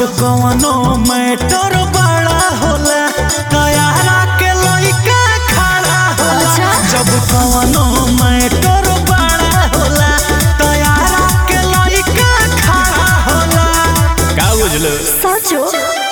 कवनो मैटर बड़ा होला तैयारा के लइका खड़ा होला अच्छा। जब कवनो मैटर बड़ा होला तैयारा के लइका खड़ा होला का बुझलो सचो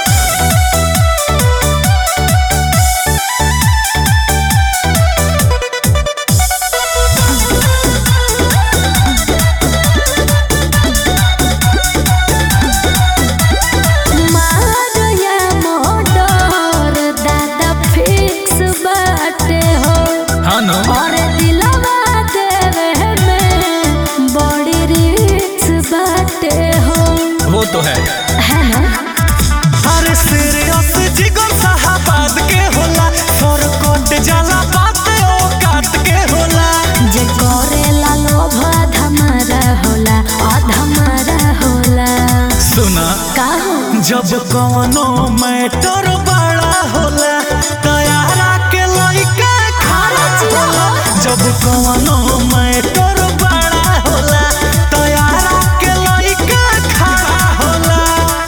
मारया मोटर दादा फिक्स बाटे हो हाँ नो और दिलवा देवे में बड़ी रिक्स बाटे हो वो तो है है ना अरे सीरियस जिगर साहबाद के होला सर कोट जाला बात ओ काट के होला जे करेला लोभ धमारा होला अधमारा होला सुना का हो जब कवनो मैटर बड़ा होला तैयारा के लइका खड़ा होला जब कवनो मैटर बड़ा होला तैयारा के लइका खड़ा होला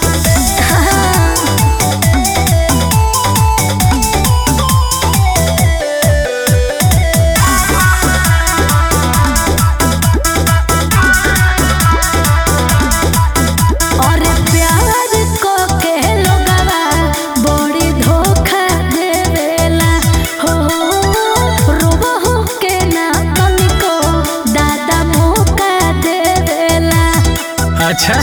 और प्यार को के लोगवा बड़ी धोखा देवेला हो रोबहु के ना तनिको दादा मौका देवेला अच्छा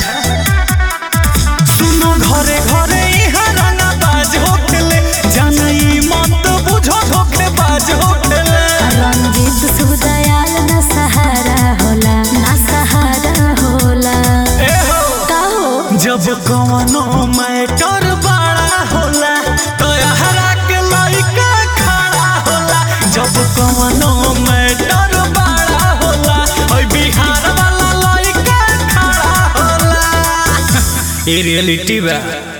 सुनो घरे घरे इहाँ रंगा बाज होखेले जानई मत बुझो धोखे बाज होखेले रंजीत सुदयाल न सहारा होला ना सहारा होला ए हो का हो जब कवनो मैटर बड़ा होला तो हरा के लइका खड़ा होला जब कवनो मैटर बड़ा होला ओइ बिहार वाला लइका खड़ा होला ये रियलिटी बा